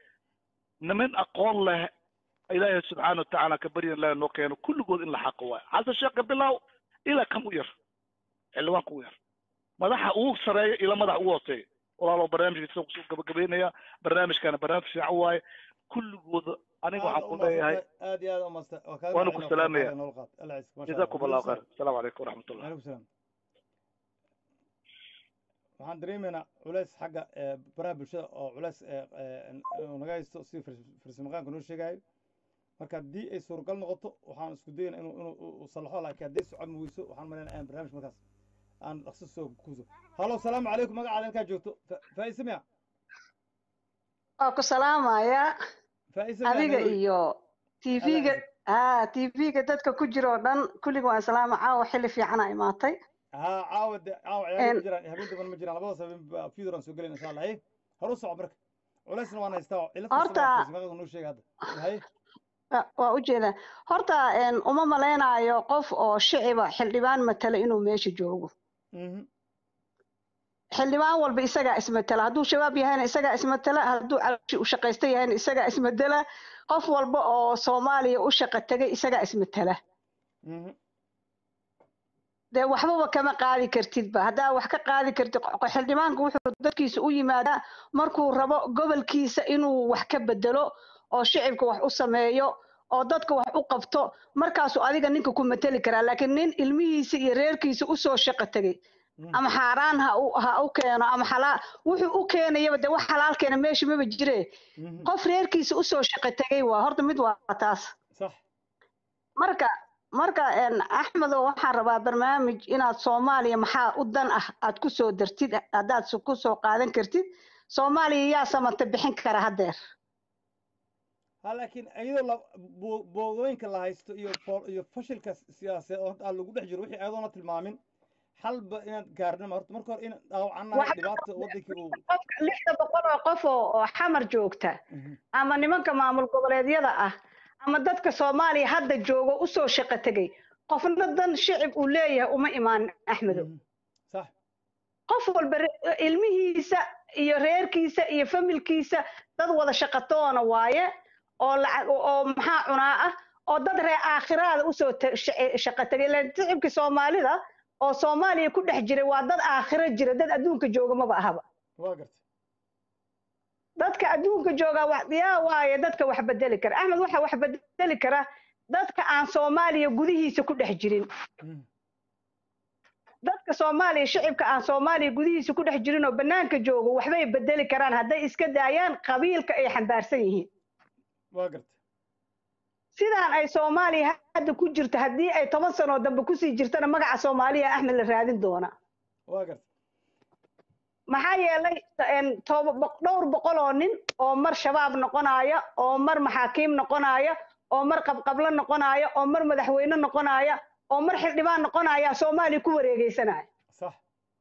niman aqoon leh ilaahay subxaana watacaala ka baryan ilaah noo keeno kulligood in la xaqo waayo xasan sheekh bilaaw ilaa kan u yar xildhibaanka u yar madaxa ugu sareeya ila madaxa ugu hooseeya walaalo barnaamijka sida kusoo gabagabeynaya barnaamijkana barnaamij fiican waaye kulligooda aniga waxaan ku leeyahay aad iyo aad umasta Waana ku salaamaya. jazakum jazakum allahu khayr asalaamu calaykum waraxmatullah alaikum salaam waxaan dareemaynaa culays xagga eh, baraha bulshada oo culays eh, eh, uu naga haysto si farsamaqaanka noo sheegayo marka haddii ay suuragal noqoto waxaan isku dayana inuu inuu uu salaxo laakiin haddii socod weyso waxaan malaynaa aan barnaamij markaas aan dhaqso soo kuuso halo salaamu calaykum magacaada halkaa joogto Fa- faa'ise miya waa ku salaamaya faa'ise miya adiga Nairobi? iyo tv-ga Alla ha tv-ga dadka ku jira oo dhan kulliga waan salaama caawa xilli fiicana imaatay ها عاود عاود عيال إن- مجران هبين دبن مجران لبدا سبب في دران سو غلين ان شاء الله هي هرو صعب برك ولسنا وانا يستوى الى Horta- ما نو شيء هذا هي Wa- waa u jeedaa horta een, uma malaynayo qof oo shiciba xildhibaan matala inuu meesha joogo mhm xildhibaan walba isagaa ismatala hadduu shabaab yahayna isagaa ismatala hadduu calshi u shaqaysta yahayna isagaa ismatala qof walba oo soomaaliya u shaqa tegay isagaa ismatala mhm dee waxbaba kama qaadi kartidba haddaa wax ka qaadi kartid qo- xildhibaanku wuxuu dadkiisa u yimaadaa markuu rabo gobolkiisa inuu wax ka bedelo oo shicibka wax u sameeyo oo dadka wax u qabto markaasuu adiga ninka ku mateli karaa laakiin nin ilmihiisa iyo reerkiisa usoo shaqo tegay Mhm. ama xaaraan ha u ha u keeno ama xalaal wuxuu u keenayaba de wax xalaal keena meesha maba jire Mhm. qof reerkiisa usoo shaqo tegay waa horta mid waa taas sax marka marka een, axmedow waxaan rabaa barnaamij inaad soomaaliya maxaa u dan ah aad ku soo dartid haddaad su- ku soo qaadan kartid soomaaliya yaa samata bixin kara haddeer ha laakiin iyadoo la bo- boodooyinka la haysto iyo fo- iyo fashilka siyaasadeed oo hadda aan lagu dhex jiro wixii ayadoona tilmaamin xalba inaad gaarnama horta marka hore in dhaawacanahay Waxa- dhibaata wadankii uu qofka lixda boqol oo qof oo oo xamar joogta Mhm. ama nimanka maamul goboleedyada ah ama dadka soomaaliya hadda joogo usoo shaqo tegay qofna dan shicib uu leeyahay uma imaan axmedow Mhm. sax qof walba re- ilmihiisa iyo reerkiisa iyo familkiisa dad wada shaqatoona waaye oo lacag oo maxaa cunaa ah oo dad reer aakhiraada usoo ta- shace- shaqo tegay ilaan shicibka soomaalida oo soomaaliya ku dhex jiray waa dad aakhiro jira dad adduunka jooga maba ahaba waa garta dadka adduunka jooga wax yaa waaye dadka wax bedeli kara axmed waxa wax bedeli kara dadka aan soomaaliya gudihiisa ku dhex jirin Mhm. dadka soomaaliya shicibka aan soomaaliya gudihiisa ku dhex jirin oo bannaanka joogo waxbay bedeli karaan hadday iska daayaan qabiilka ay xambaarsan yihiin waa garta sidaan ay soomaaliya hadda ku jirto haddii ay toban sanoo dambe kusii jirtana magaca soomaaliya axmed la raadin doona waa garta maxaa yeelay een, toba- boq- dhowr boqol oo nin oo mar shabaab noqonaya oo mar maxaakiim noqonaya oo mar qabqablo noqonaya oo mar madaxweyne noqonaya oo mar xildhibaan noqonaya soomaaliya ku wareegeysanaya sax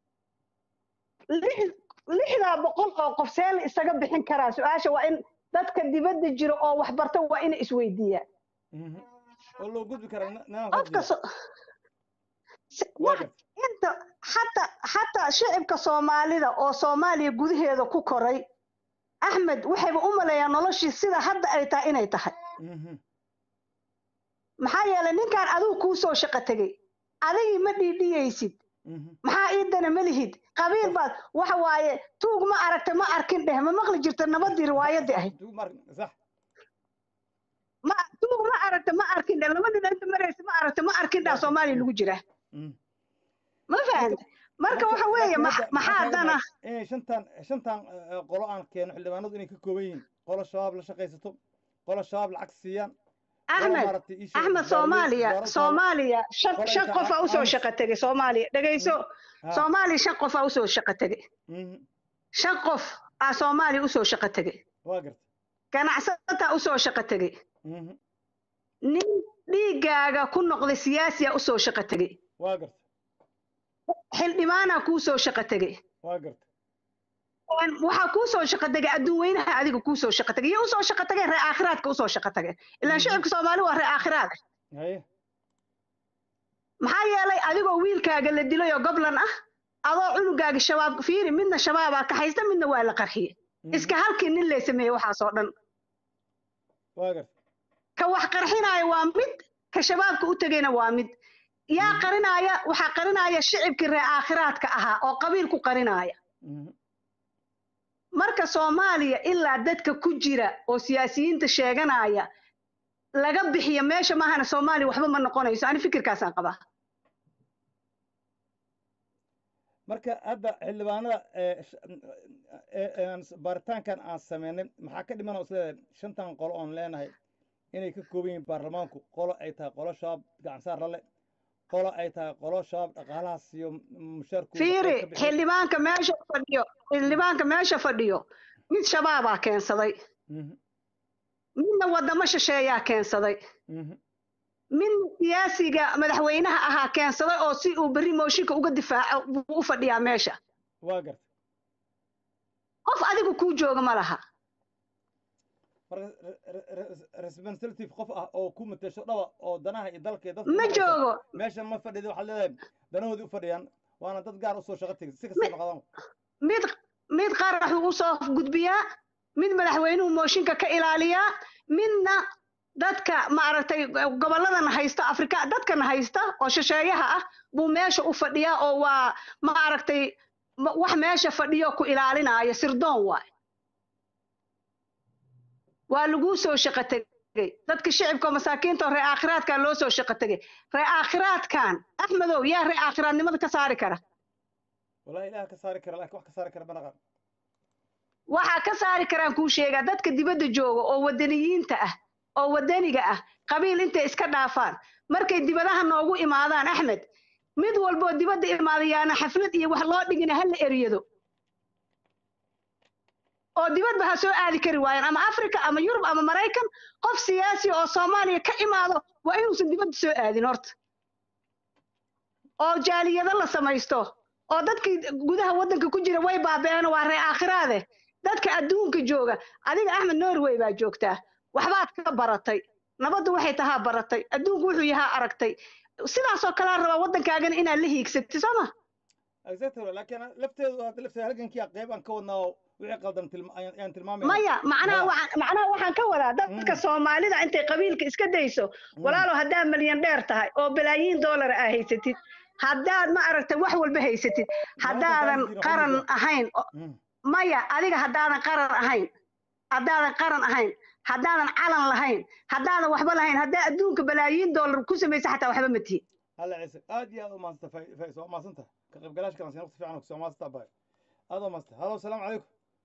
lix- lixdaa boqol oo qof see la isaga bixin karaa su-aasha waa in dadka dibadda jiro oo wax barta waa inay isweydiiyaan Mhm. oo loo gudbi karaa ni- nidaam qofka qabsiga so- si- waa wax- garta inta xataa xataa shicibka soomaalida oo soomaaliya gudaheeda ku koray axmed waxayba u maleeyaan noloshii sida hadda ay tahay inay tahay Mhm. maxaa yeelay ninkaan adigu kuu soo shaqo tegey adigii ma dhiidhiyeysid Mhm. maxaa iidana ma lihid qabiil baad waxa waaye tuug ma aragta ma arkin dheh ma maqli jirta nabadii riwaayadii ahayd Dug mar- sax ma tuug ma aragta ma arkin dheh labadii inta maraysa ma aragta ma arkin dheh soomaaliya lagu jira Mhm. ma fahanta marka waxa weeye laakiin max- hadda maxaa waxaa dana kaaga inay shantan shantan eh, qolo aan keeno xildhibaanadu inay ka kooban yihiin qolo shabaab la shaqaysato qolo shabaab lacag siiyaan qolo axmed maaragtay ii sheeg axmed gaarweyn- soomaaliya gaarweyn taalo. soomaaliya shan Qolo shan inta qof aa aan- usoo aan- shaqo tegay soomaaliya dhegayso Ha. soomaaliya shan qof aa usoo shaqo tegay Mhm. shan qof aa soomaaliya usoo shaqo tegay waa garta ganacsataa usoo shaqo tegay Mhm. nin dhiigaaga ku noqday siyaasiya usoo shaqo tegay waa garta xildhibaanaa kuu soo shaqo tegay waa garta Een, waxaa kuu soo shaqo tegay adduunweynaha adiga kuu soo shaqo tegay iyo usoo shaqo tageen reer aakhiraadka usoo shaqo tageen ilaan Mhm. shicibka soomaali waa reer aakhiraad haye maxaa yeelay adigoo wiilkaaga la dilay oo goblan ah adoo cunugaaga shabaab fiiri midna shabaabaa ka haysta midna waa la qarxiyey Mhm. iska halkii nin lee sameeyey waxaasoo dhan waa garta ka wax qarxinaaya waa mid ka shabaabka u tegayna waa mid yaa Mhm. qarinaaya waxaa qarinaya shicibkii reer aakhiraadka ahaa oo qabiil ku qarinaaya Mhm. marka soomaaliya ilaa dadka ku jira oo siyaasiyiinta sheeganaya laga bixiyo meesha maahana soomaaliya waxba ma noqonayso ani fikirkaasaan qabaa marka hadda xildhibaanada ee sh- ee aan s- baaritaankan aan sameynay maxaa ka dhiman oo isleedahay shantan qolo oon leenahay inay ka kooban yihiin baarlamaanku qolo ay tahay qolo shabaab gacansaar lale qolo ay tahay qolo shabaab dhaqaalahaas iyo mushaarkooda fiiri qayb ka bixiya. xildhibaanka meesha fadhiyo xildhibaanka meesha fadhiyo mid shabaabaa keensaday Mhm, midna wadamo shisheeyaa keensaday mhm, midna siyaasiga madaxweynaha ahaa keensaday oo si uu berri mooshinka uga difaaco buu u fadhiyaa meesha waa garta qof adigu kuu jooga ma laha marka re- re- re- representative qof ah oo ku matasho dhaba oo danaha iyo dalka iyo dadka ma u joogo meesha ma fadhida waxaad leedahay danahoodii u fadhiyaan waana dad gaar usoo shaqo tegay si kasta noqdaan mid mid qaraxuu usoo gudbiyaa mid madaxweynuhu mooshinka ka ilaaliyaa midna dadka maaragtay gobolladana haysta afrika dadkana haysta oo shisheeyaha ah buu meesha u fadhiyaa oo waa maaragtay ma- wax meesha fadhiyo ku ilaalinaayo sirdoon waay waa laguu soo shaqo tegey dadka shicibka oo masaakiinta oo ree aakhiraadkan loo soo shaqo tegey ree aakhiraadkan axmedow yaa ree aakhiraadnimada ka saari kara wallahi ilaah ka saari kara laakiin wax ka saari kara ma naqan waxaa ka saari karaan kuu sheegaa dadka dibadda jooga oo wadaniyiinta ah oo wadaniga ah qabiil intay iska dhaafaan markay dibadaha noogu imaadaan axmed mid walboo dibadda imaadayaana xaflad iyo wax loo dhigina ha la eriyado oo dibadba ha soo aadi kari waayaan ama africa ama yurub ama maraykan qof siyaasi oo soomaaliya ka imaado waa inuusan dibadda soo aadin horta oo jaaliyado la samaysto oo dadkii gudaha waddanka ku jira way baaba'een waa ree aakhiraade dadka adduunka jooga adiga axmed norway baa joogtaa waxbaad ka baratay nabaddu waxay tahaa baratay adduunku wuxuu yahaa aragtay sidaasoo kalea rabaa waddankaagana inaad la hiigsatid soo ma exactly laakiin lafteedu hadda lafteeda halgankii qeyb aan ka wadnaa oo wixii qaldan tilma- ayaan ayaan tilmaamaya maya macnaha Ma- waxaan macnaha waxaan ka wadaa dadka Mm. soomaalida intay qabiilka iska dayso walaalo haddaad milyan dheer tahay oo balaayiin doolar aa haysatid haddaad ma aragtay wax walba haysatid haddaadan jiro, qaran qofka. ahayn o- Mm. maya adiga haddaadan qaran ahayn haddaadan qaran ahayn haddaadan calan lahayn haddaadan waxba lahayn haddaa adduunka balaayiin doolar ku samaysa xataa waxba ma tihin هلا عيسى اد يا ما انت فايز ما انت كيف قلاش كان سنقطع في عنك ما انت باي هذا ما انت هلا السلام عليكم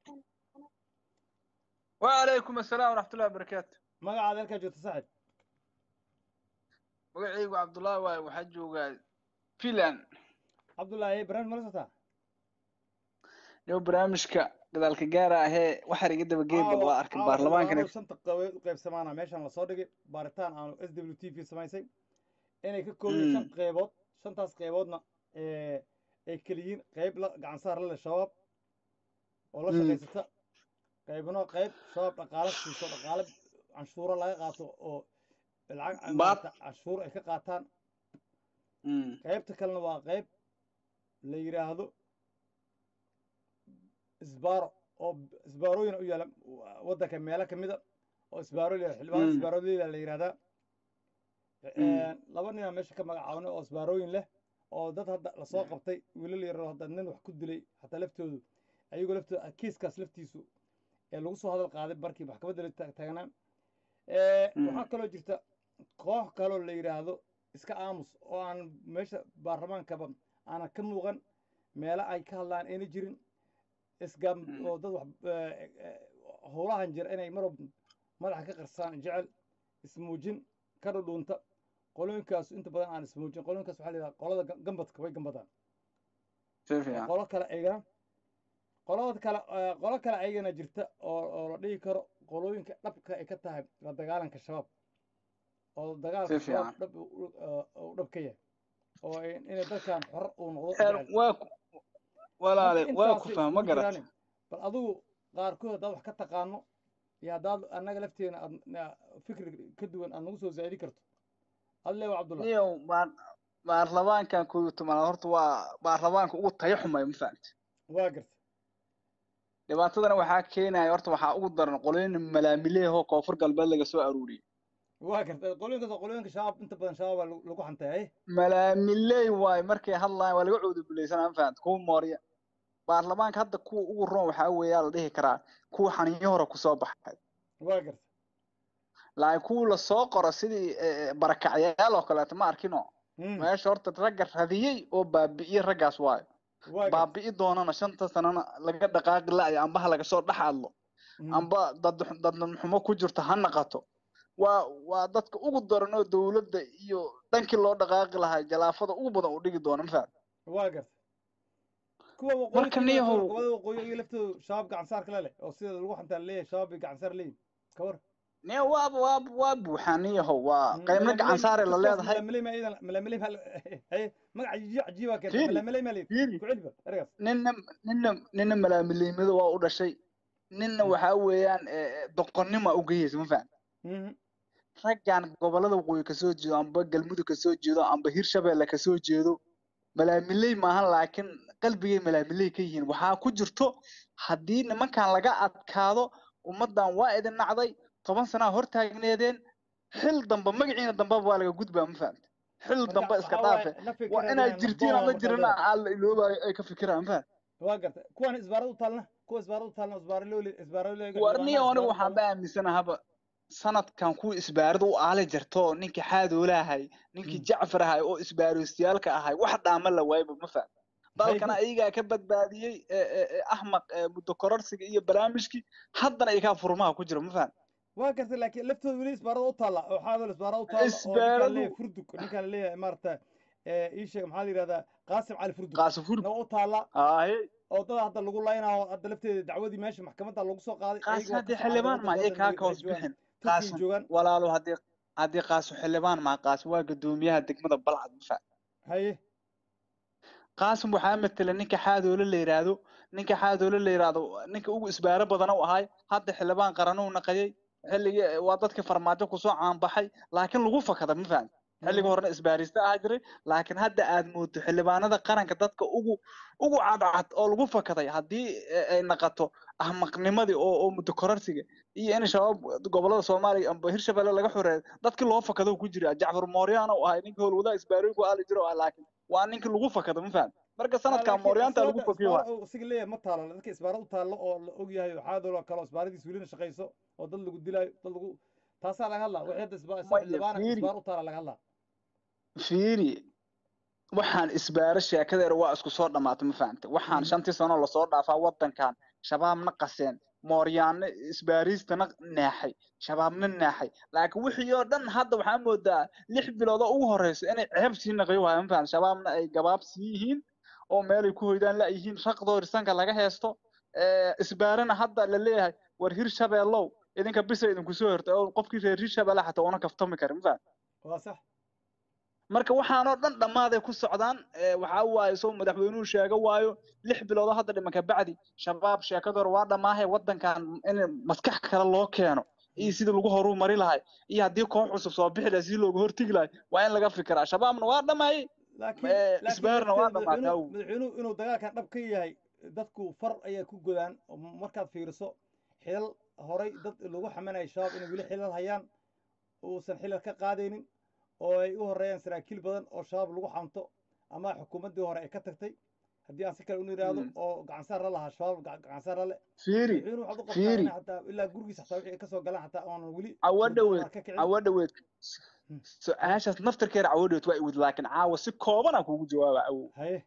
وعليكم السلام ورحمة الله وبركاته ما قاعد لك جوت سعد magacaygu cabdullaahi waaye waxaa joogaa finland عبد الله ايه برنامج مرستا iyo barnaamijka gadaalka gaara ahee waxaa iga daba geedba waa arkay baarlamaankan shanta qayb samaana meeshan la soo dhigay baaritaan aanu s w t v samaysay inay ka kooban shan qaybood shantaas qayboodna ee ay keliyiin qayb la gacan saar la leh shabaab oo la Mm. shaqaysata qaybno qayb shabaab dhaqaale siiso dhaqaale canshuuro laga qaato oo lacag Baad. maaragta canshuur ay ka qaataan qaybta kalena waa qayb la yidhaahdo isbaaro oo isbaarooyin u yaala waddanka meelo ka mida oo isbaaro la xildhibaan Mm. isbaarooyinla la yidhahdaa laba ninaa meesha ka magacaabnay oo isbaarooyin leh oo dad hadda lasoo qabtay wiilal yaroo hadda nin wax ku dilay xataa laftoodu ayagoo laftooda kiiskaas laftiisu ee lagu soo hadal qaaday markii maxkamadda la taag- taagnaa Eh, Mm. waxaa kaloo jirta koox kaloo la yidhaahdo iska aamus oo aan meesha baarlamaankaba aanan ka muuqan meelo ay ka hadlaan ayna jirin isgaam Mm. oo dad wax eh, eh, howlahan jira inay marwab madaxa ka qarsaan jecel ismuujin ka dhudhuunta qolooyinkaas inta badan aan ismuujin qolooyinkaas waxaa la yidhaha qolada ga- gambadka way gambadaan si fiican qolo kale ayagana qolada kale eh, qolo kale ayagana jirta oo oo la dhihi karo qolooyinka dhabka ay ka tahay la dagaalanka shabaab oo dagaalka Si fiican. shabaab dhab u- u- uu dhab ka yahay oo ay- inay dadkan xor uu noqdo Eer, jecel. waa ku walaale Marka waa intaasay ku fahma isugu garat jiraan. bal adigu qaarkood haddaad wax ka taqaano iyo haddaad annaga lafteena aad na- fikri ka duwan aad nagu soo zaa'idi karto adle wa cabdullah niyow baar baarlamaankan koob iyo tobanaad horta waa baarlamaanka ugu tayo xumay ma fahamti waa garta dhibaatadana waxaa keenaya horta waxaa ugu daran qolooyin malaamileehoo koonfur galbeed laga soo aruuriyey waa garta qolooyinkaas waa qolooyinka shabaab inta badan shabaab baa lagu lagu xanteeyay malaamiley waaye markay hadlayaan waa laga coodubilaysanaa ma fahamti kuwa moorya baarlamaanka hadda kuwa ugu roon waxaa weeyaa la dhihi karaa kuwa xaniyo hore kusoo baxay waa garta laakiin kuwa lasoo qoro sidii eh, barakacyaal oo kaleeto ma arkino Mm, meesha horta ragga radiyey oo baabi'iyey raggaas waayo waa garta baabi'i doonana shanta sanana laga dhaqaaqi la'ayo amba ha laga soo dhex hadlo Mm, amba dad dadnan xumo ku jirto ha naqato waa waa dadka ugu daran oo dowladda iyo dhankii loo dhaqaaqi lahaa jalaafada ugu badan u dhigi doona ma faham waa garta kuwa waqooyi Marka ka niyahow- yimaada, kuwada waqooyi iyo laftoodu shabaab gacan saar kale leh oo sida lagu xantaa leeyahay shabaab bay gacan saar leeyihin ka war ne waaba waaba waa buuxaaniyahow waa qaybna gacan saare la leedahay malamaley haye magac cajiib cajiibaa keenta Fiiri, malamaley maa leeyihin fiiri ku celiba ergaas ninna ninna ninna malaamileymada waa u dhashay ninna waxaa weeyaan eh, eh, doqonnima u geyaysa ma faham Mhm, raggan gobolada waqooyi kasoo jeedo amba galmudug kasoo jeedo amba hirshabeelle kasoo jeedo malaamiley maahan laakiin qalbigay malaamiley ka yihiin waxaa ku jirto haddii nimankan laga adkaado ummaddan waa idin nacday toban sanaa hortaagneedeen xil damba magaciina dambaba waa laga gudbaa ma fahamta xil marka damba iska waxaa waaye dhaafe la waa fikiraya inaad jirtiin nabdoon ama markaa jirina leedahay. aan la iloobayo ay ka fikiraan ma fahamta waa garta kuwan isbaarada u taalna kuwa isbaarada u taalna isbaaralooli isbaaralooliga warniyo anigu waxaan ba aaminsanahaaba sanadkan kuwa isbaarada u aali jirto ninkii xaadoolahay ninkii Mm. jacfar ahay oo isbaaristayaalka ahay wax dhaama la waayba ma faham dalkana ayagaa ka badbaadiyey ee, ee, ee, ahmaq ee, muddo kororsiga iyo barnaamijkii haddana iyagaa furmaha ku jira ma fahan waa gartay laakiin laftooda weli isbaarada u taalla oo xaadol isbaarada u taalla oo ninkaan Isbaaradu- leeyahay furdug ninkaan leeyahay maarata ii sheeg maxaa la yidhahdaa qaasim cali furdug qaasifur na u taalla aaye oo dad hadda lagu laynayo hadda lafteeda dacwadii meesha maxkamadda lagu soo qaaday qaasi ayaga waa haddii ka xildhibaan socda ma waddanka iy kaa waddanka ka hoos joogaan bixin turkiga qaasim joogaan walaalo haddii haddii qaasu xildhibaan maa qaasim waa guddoomiyaha degmada balcad ma fahan haye qaasim waxaa matela ninka xaadoole la yidhaahdo ninka xaadoole la yidhaahdo ninka ugu isbaaro badan u ahay hadda xildhibaan qaranuu naqayay xilligii waa dadkii farmaajo kusoo caanbaxay laakiin lagu fakada ma fahan xilligii horena isbaarista ahaa jiray laakiin hadda aad moodo xildhibaanada qaranka dadka ugu ugu cadcad oo lagu fakaday haddii eh, ay naqato ahmaqnimadii oo oo muddo kororsiga iyo in shabaab gobolada soomaaliya amba hirshabelle laga xoreeyo dadkii loo fakado ku jira jacfar mooryaana u ahay ninkii howlwadaha isbaarooyinku aali jiro ah laakiin waa ninkii lagu fakado ma fahan marka sanadkan mooryaanta lagu fakiyo waa isaga leeyahay ma taalo dadka isbaara u taallo oo la og yahay xaadol kale oo isbaaradiis welina shaqayso oo dad lagu dilaayo dad lagu taasaa laga hadlaa wixii hadda isbaar Maya, xildhibaana fiiri. isbaar u taala laga hadlaa fiiri waxaan isbaaro sheekadeeda waa isku soo dhamaatay ma fahamtay waxaan Mhm. shantii sano lasoo dhaafaa wadankan shabaabna qaseen mooryaano isbaariistana naaxay shabaabna naaxay laakiin wixii oo dhan hadda waxaa moodaa lix bilood oo ugu horeysa inay ceeb sii naqayo waaya ma fahamtay shabaabna ay gabaab sii yihiin oo meelay ku hoydaan la yihiin raqdoo risanka laga heesto Eh, isbaarana hadda la leeyahay war hir shabeellow idinka bisa idinku soo hortay oo qofkii reer hir shabeelle xataa una kaftami karin ma fahamtay waa sax marka waxaanoo dhan dhammaaday ku socdaan ee, waxaa waaye soo madaxweynuhu sheega waayo lix bilood oo hadda dhimanka bacdi shabaab sheekadoor waa dhammaahay wadankan in maskax kale loo keeno iyo sidii lagu horuu mari lahay iyo haddii koox cusub soo bixi lahay sidii looga hortegi lahay waa in laga fikiraa shabaabna waa dhammaayey laakiin Eh, laakiin isbaarna waa lafteeda dhamaatay madaxweynuhu awow. madaxweynuhu inuu dagaalkan dhab ka yahay dadku far ayaa ku godaan oo markaad fiiriso xilal horay dad lagu xamanayay shabaab inay weli xilal hayaan uusan xilal ka qaadaynin oo ay u horeeyaan saraakiil badan oo shabaab lagu xanto ama xukuumaddii hore ay ka tagtay haddii aan si kale unu yidhaahdo Mm. oo gacansaar la lahaa shabaab gac- gacansaar la le fiiri madaxweynuhu waxaad u qabtaa fiiri in xataa ilaa gurigiisa xataa wixii ay kasoo galaan xataa oonan weli cawo hurdada dhaweed ka kicin cawo dhaweed Hmm. su-aashaas naftarkeeda cawo dhaweed waa iwid laakiin caawa si kooban aan kugu jawaaba awow haye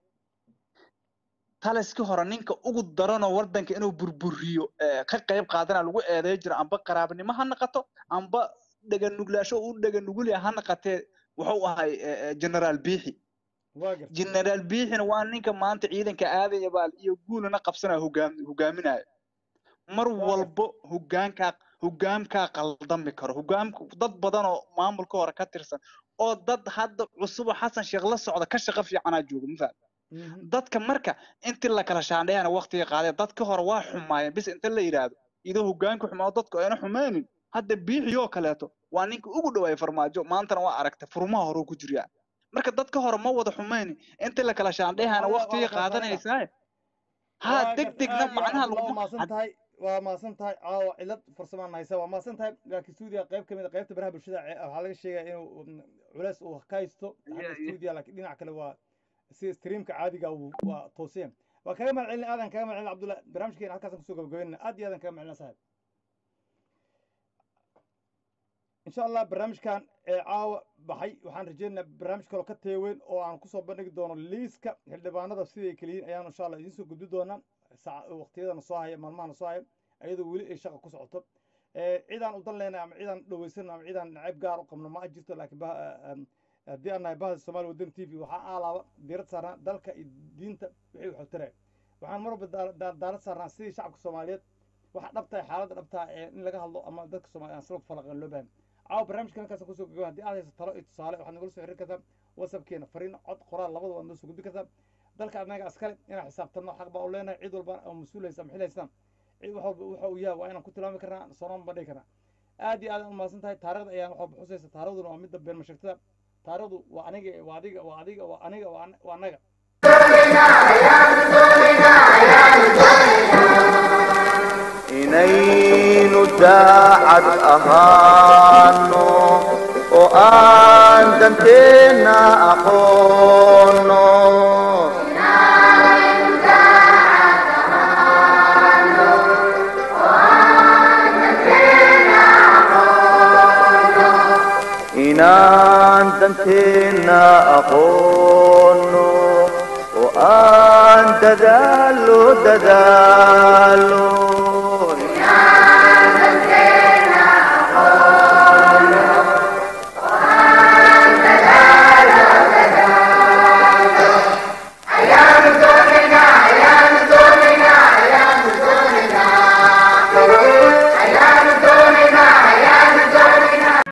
taliskii hore ninka ugu daranoo wadanka inuu burburiyo ee, ka qayb qaadana lagu eedeey jiro amba qaraabnimo ha naqato amba dheganuglaasho u dheganugulya ha naqatee wuxuu ahay ee, ee, generaal biixi waa gartay generaal biixina waa ninka maanta ciidanka aadaya baal iyo guulana qabsanaya hogaam hogaaminaya mar Waa walbo hogaankaa hogaamkaa qaldami karo hogaamka dad badan oo maamulka hore ka tirsan oo dad hadda cusub oo xasan sheekh la socda ka shaqo fiicanaa jooga ma faham Mhm. dadka marka intii la kala shaandheeyana waqtiga qaadee dadka hore waa xumaayeen bis inta la yidhaahdo idoo hogaanka xumaa dadku ayna xumaynin hadda biixiyoo kaleeto waa ninka ugu dhawaayay farmaajo maantana waa aragtay furmaha hore ku jiryaa marka dadka hore ma wada xumaynin intii la kala shaandheeyana Waa- waa waqtiga la kala qaadanaysaa ha waa deg gartay degna aad iyo macnaha aad waa laguma maasan tahay waa maasan tahay caawa cilad farsamaan haysa waa maasan tahay laakiin stuudiga qayb ka mid a qaybta baraha bulshada ce- waxaa laga sheegaya inuu mm, culays uu ka haysto Yeah, xagga yeah. stuudiga laakiin dhinaca kale waa sida streamka caadiga uu- waa tooseen waa kaga mahad celin aadan kaga mahad celin cabdullahi barnaamijkeena halkaasaan kusoo gabagabeynana aad iyo aadan kaga mahad celin saaxib insha allah barnaamijkan ee caawa baxay waxaan rajeynaynaa barnaamij kaloo ka teeweyn oo aan kusoo bandhigi doono liiska xildhibaanada siday kala yihiin ayaan insha allah idiin soo gudbi doonaa saaca waqtiyadana soo haya maalmahana soo haya ayadoo weli ay shaqa ku socoto Eh, cidaan u dan leenahay ama cidaan dhaweysan ama cidaan nacayb gaar u qabno ma jirto laakiin bah- eh, em, haddii aan nahay bahda soomaali waddan t v waxaa aalaaba diirad saarnaa dalka iyo diinta wixii waxu taraya waxaan mar walba daal- daal- daalad saarnaa sidii shacabka soomaaliyeed waxa dhabtahay xaaladda dhabtaa ee in laga hadlo ama dadka soomaaliya aan sila falaqan loo baahan caawa barnaamijkan halkaas kusoo gogaba haddii aad hayso talo iyo tusaale waxaad nagala soo xiriir kartaa whatsappkeena fariin cod qoraal labada waad noo soo gudbi kartaa dalka annaga askale inaan xisaabtanno xaq baa u leenahay cid walba oo mas-uul haysa ama xil haystaan cid wax walba waxa uu yahay waa inaan ku tilmaami karnaa soonaan bandhigi karnaa aad iyo aad aan umahadsan tahay taarikhda ayaan wax walba xusaysa taarikhduna waa midda been mashagtada taarikhdu waa aniga waa adiga waa adiga waa aniga waa an- waa annaga inaynu daacad ahaano oo aan danteenna aqoono inaan danteenna aqoono oo aan dadaalo dadaalo